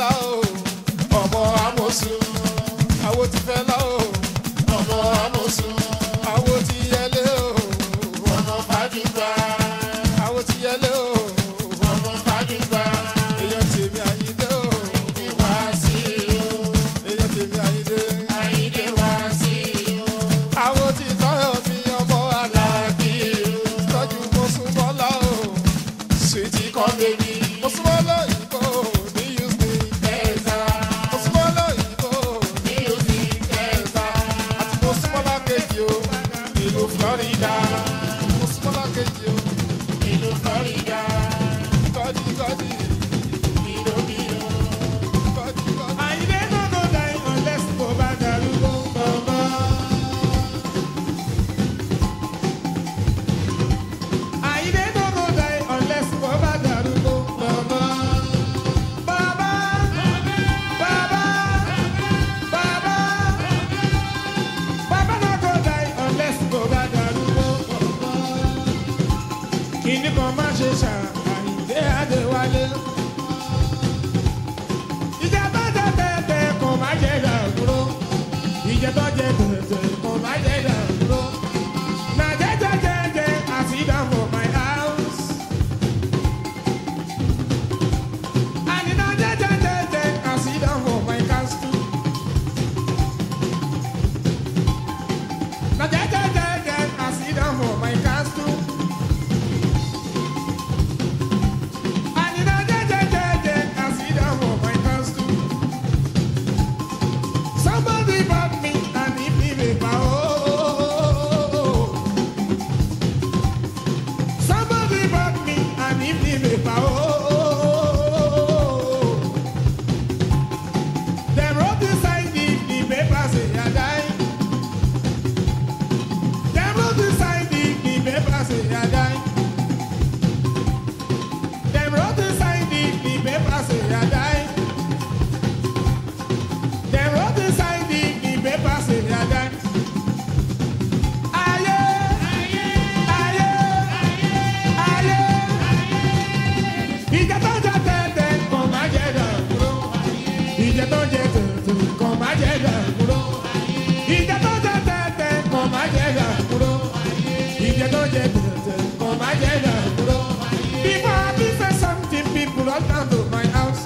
Speaker 1: lá o ọmọ amosun àwo ti fẹ́ lá o ọmọ amosun àwo ti yẹlé o ọmọ fàdúgbà àwo ti yẹlé o ọmọ fàdúgbà èèyàn tèmi àyíndé o wá sí o èèyàn tèmi àyíndé àyíndé wá sí o àwo ti tọ́yọ̀ mi ọmọ aláàbí tọ́jú mọ́sùmọ́lá o sweetie come baby mọ́sùmọ́lá ìbò ní houston texas mọ́sùmọ́lá ìbò ní houston texas àti mọ́sùmọ́lá kejì o ìlú florida mọ́sùmọ́lá kejì o ìlú florida gọ́dí gọ́dí ìlú ìlú gọ́dí gọ́dí.
Speaker 4: Àyìndé no go die unless kò bá darúgbó bọ̀bọ̀. Àyìndé no go die unless kò bá darúgbó bọ̀bọ̀. Bàbá bàbá bàbá bàbá no go die unless kò bá darúgbó bọ̀bọ̀. Kìnìún kan má ṣe ṣà Àyìndé Adéwálé ìjà tó jẹ tẹ̀tẹ̀ kò má jẹ dàgbúrò ìjà tó jẹ tẹ̀tẹ̀ kò má jẹ dàgbúrò na jẹjẹjẹjẹ I sit down for my house. Àní na jẹjẹjẹjẹ I sit down for my castle. Na jẹjẹjẹjẹ I sit down for my castle. Àní na jẹjẹjẹjẹ I sit down for my castle. Somebody bought me an evening paper. Oh, somebody bought me an evening paper. Oh, they wrote inside the, the paper say I die. They wrote inside the, the paper say I die. They wrote inside the, the paper say I die. Dem wrote inside the the paper say they are dead. Ayé, ayé, ayé. Ìjà tó jẹ tẹ̀tẹ̀ kò má jẹ dàgbúrò. Ìjà tó jẹ tẹ̀tẹ̀ kò má jẹ dàgbúrò. Ìjà tó jẹ tẹ̀tẹ̀ kò má jẹ dàgbúrò. Ìjà tó jẹ tẹ̀tẹ̀ kò má jẹ dàgbúrò. Before I be say something, people run down to my house.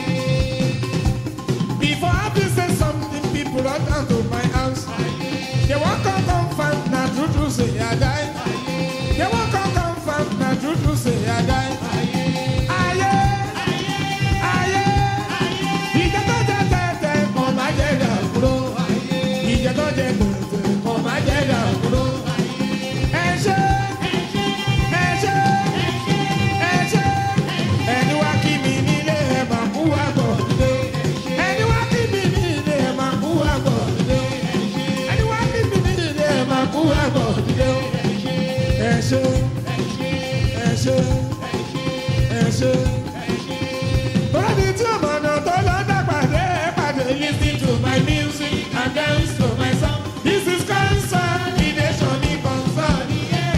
Speaker 4: Before I be say something, people run down to my house. They won't come confirm, na true true say I die. They won't come confirm, na true true say I die. Ayé, ayé, ìjà tó jẹ tẹ̀tẹ̀ kò má jẹ dàgbúrò. Ìjà tó jẹ tẹ̀tẹ̀ kò má jẹ dàgbúrò. Ẹ ṣé, ẹ ṣé, ẹ ṣé. Ẹni wá kí mi nílé ẹ̀ máa kú wá bọ̀ dé. Ẹni wá kí mi nílé ẹ̀ máa kú wá bọ̀ dé. Ẹni wá kí mi nílé ẹ̀ máa kú wá bọ̀ dé. Ẹ ṣé, ẹ ṣé, ẹ ṣé. Tọ́lá ni tí ọmọ náà tó lọ dàgbàdé pàdé listen to my music and dance to my song. This is consolidation ní consolidation.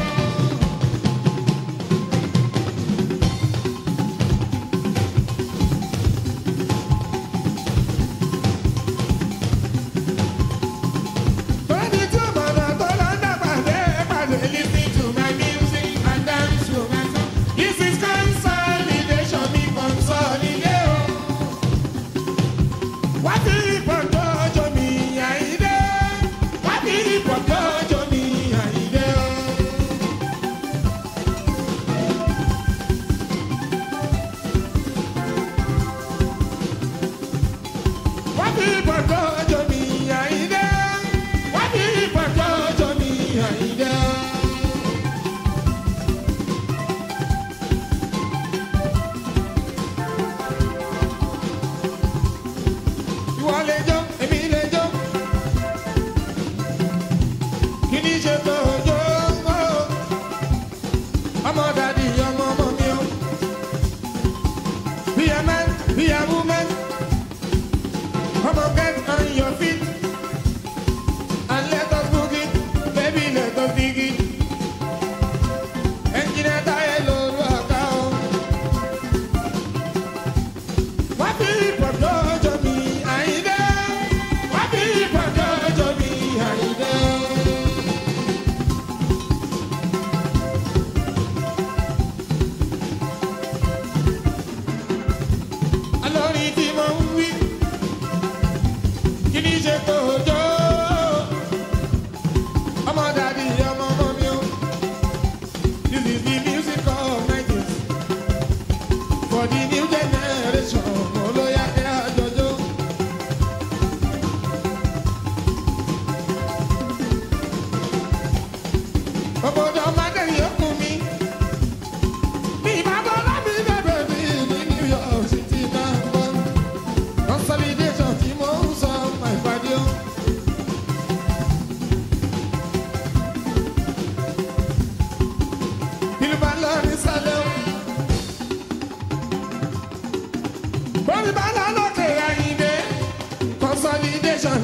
Speaker 4: Tọ́lá tí ọmọ náà tó lọ dàgbàdé pàdé listen to my music and dance to my song. This is consolidation ní consolidation. Wá fi ìpọ̀jọ́ ọjọ́ mi àyídé. Wá fi ìpọ̀jọ́ ọjọ́ mi àyídé. Wá fi ìpọ̀jọ́ ọjọ́ mi àyídé. Wá fi ìpọ̀jọ́ ọjọ́ mi àyídé. Ìwọ lè jó, èmi lè jó. Kí ni ṣe tó jó? Ọmọ dàdí ọmọ ọmọ mi o. Be a man, be a woman. Come on, get on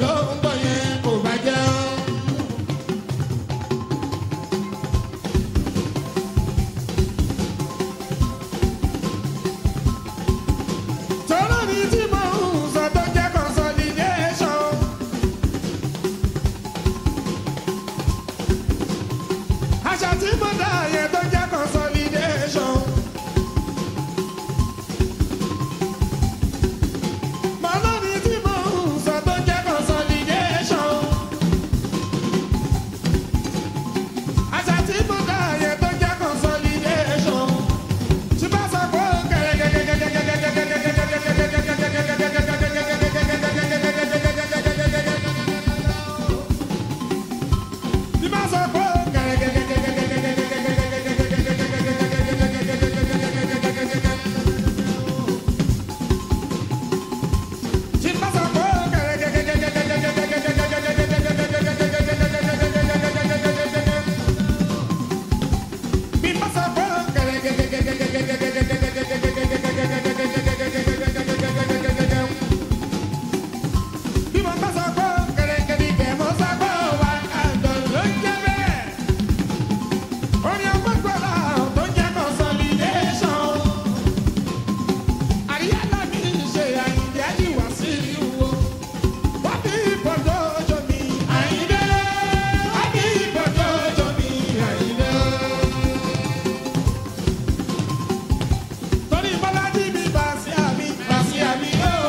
Speaker 4: ló ń bọ̀ yẹn kò bàjẹ́ o. tọ́lá ní tí mo ń sọ tó jẹ́ consolidation. àṣà tí mo dá yẹn tó jẹ́ consolidation. màlá ní tí mo ń sọ tó jẹ́ consolidation. àṣà tí mo dá yẹn tó jẹ́ consolidation. tí bá sọ pé ó tí bá sọ pé ó tí bá sọ pé ó bí bá sọ pé ó bí mo bá sọ pé kẹ̀rẹ̀kẹ̀rẹ̀ mo sọ pé wà á dọ̀ ló ń jẹ́ bẹ́ẹ̀. orin ọgbọ́gbọ́lá tó jẹ́ consolidation. àríyá náà ní ṣe àyíǹde àjíwá sí ìwò. wọ́n bí ìbọ̀dọ̀ ọjọ́ mi àyíǹde. wọ́n bí ìbọ̀dọ̀ ọjọ́ mi àyíǹde. torí bọ́lájí mi bá sí àmì bá sí àmì yóò.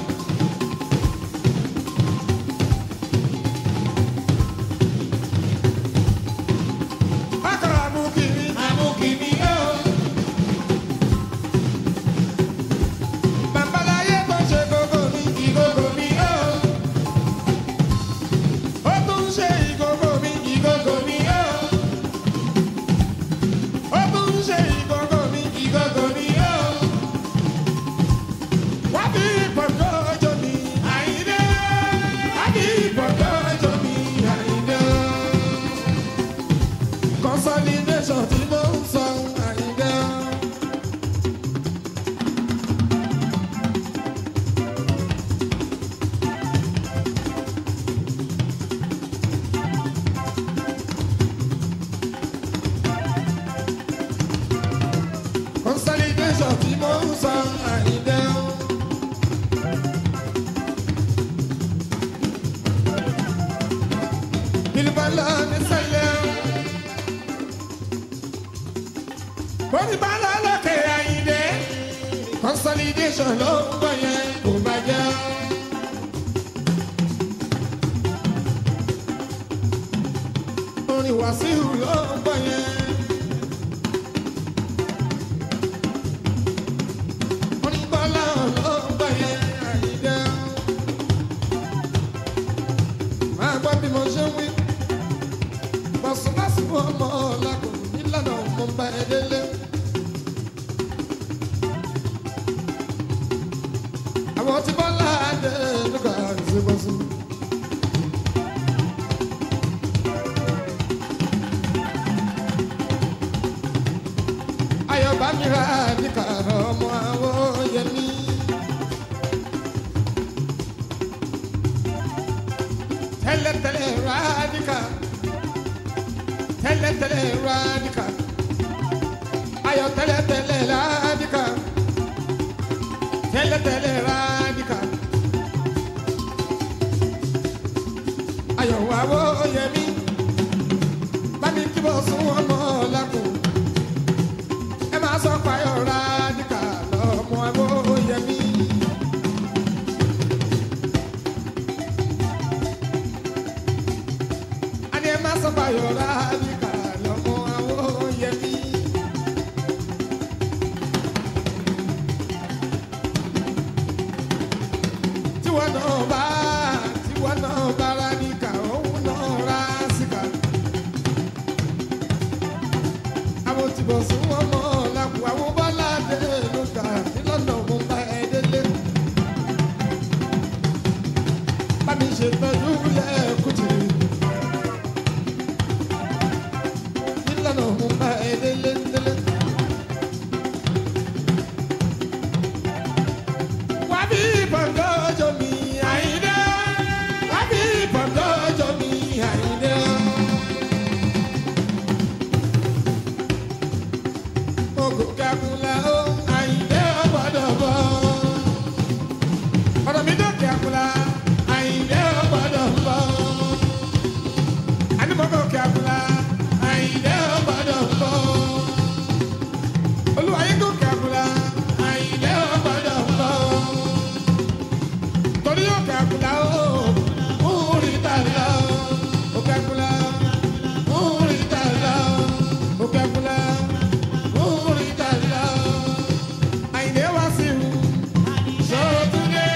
Speaker 4: Akara amukimi, amukimi yo. Babaláyé tó ṣe gógó mi, ìgógó mi yo. Ó tún ṣe ìgógó mi, ìgógó mi yo. Ó tún ṣe ìgógó mi, ìgógó mi yo. Wá bí ìpọ̀jọ́ ọjọ́ mi, àyíndé. Wá bí ìpọ̀jọ́ ọjọ́ mi, àyíndé consolidation tí mo ń sọ àyíká. consolidation tí mo ń sọ àyíká. Bilibala ní sẹ́lẹ̀. Bọ́dí bá lọ lókè àyíndé. Consolidation ló ń bọ̀ yẹn kò bàjẹ́. Orin Wàsíù ló ń bọ̀ yẹn. Orin Bọ́lá ló ń bọ̀ yẹn àyíndé. Máa gbọ́ bí mo ṣe ń wí. Bọ̀sùnbọ̀sùn ọmọ ọ̀làkùnrin nílànà ọmọ bá ẹ délé. àwọn tí bọ́lá dé lóka ṣe bọ́ sí. ayọ̀bá mi ra níka ọmọ àwọn yẹmí. tẹ́lẹ̀tẹ́lẹ̀ ra níka tẹ́lẹ̀tẹ́lẹ̀ ra níka ayọ̀ tẹ́lẹ̀tẹ́lẹ̀ ra níka tẹ́lẹ̀tẹ́lẹ̀ rádìkà. Ayọ̀wò àwọ̀ yẹmí, bámi kí bọ́ sún ọmọ lákùn. Ẹ máa sọ payọ̀ rádìkà lọ́mọ àwọ̀ yẹmí. Adé máa sọ payọ̀ rádìkà lọ́mọ àwọ̀ yẹmí. tiwọn náà bá tiwọn náà bá ra níkà òun náà ra síkà. àwọn tí bọ̀ sún wọn mọ́ làkù àwọn bọ́lá dé ló kà nílọ́nà mo bá ẹ délé. bámi ṣètọ́jú lẹ́ẹ̀kútì. nílọ́nà mo bá ẹ délé délé. wá bí bọ̀ngàn ọjọ́ mi àyíndé. wá bí gòkè àkùlà àyìndé ọgbọ́dọ̀ bọ̀. ànímọ̀ gòkè àkùlà àyìndé ọgbọ́dọ̀ bọ̀. olúwayé gòkè àkùlà àyìndé ọgbọ́dọ̀ bọ̀. torí òkè àkùlà ó múrí tàlá òkè àkùlà múrí tàlá òkè àkùlà múrí tàlá àyìndé wá sí i sọ́túndé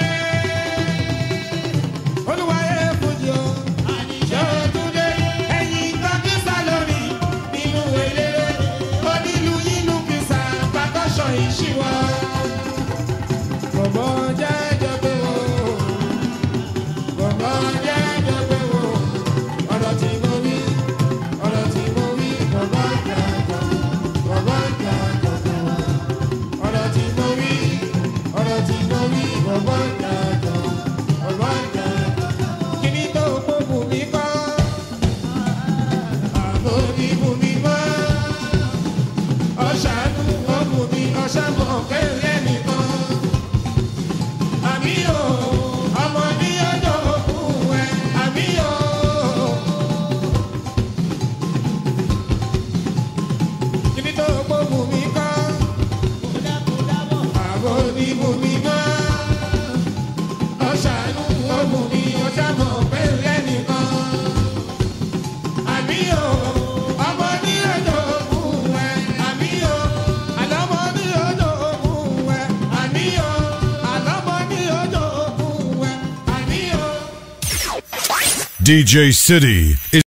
Speaker 4: olúwayé fújì o sọ́túndé ẹ̀yìn tọ́kísà lórí nínú eléré onílù yínú kìsà pàkọ́ṣọ̀ ìṣíwọ́ bọ̀bọ̀ jẹ́jọ́ pé o bọ̀bọ̀ jẹ́jọ́ pé o ọ̀rọ̀ tí mo wí ọ̀rọ̀ tí mo wí bọ̀bọ̀ jẹ́jọ́ bọ̀bọ̀ jẹ́jọ́ pé o ọ̀rọ̀ tí mo wí ọ̀rọ̀ tí mo wí bọ̀bọ̀ jẹ́jọ́ bọ̀bọ̀ jẹ́jọ́ kíní tó gbógun mi kọ́ àbò ní bù mí mọ́ ọ̀ṣàánú ọ̀bùn mi ọ̀ṣàmọ̀ kẹ́lẹ́ nìkan àmì o ọmọ ní ọjọ́ òkú ẹ àmì o. kíní tó gbógun mi kọ́ àbò ní bù mí mọ́ ọ̀ṣàánú ọ̀bùn mi ọ̀ṣàmọ̀ kẹ́lẹ́ nìkan àmì o ọmọ ní ọjọ́ òkú ẹ àmì o àlọ́mọ ní ọjọ́ òkú ẹ àmì o àlọ́mọ ní ọjọ́ òkú ẹ àmì o.
Speaker 5: DJ City is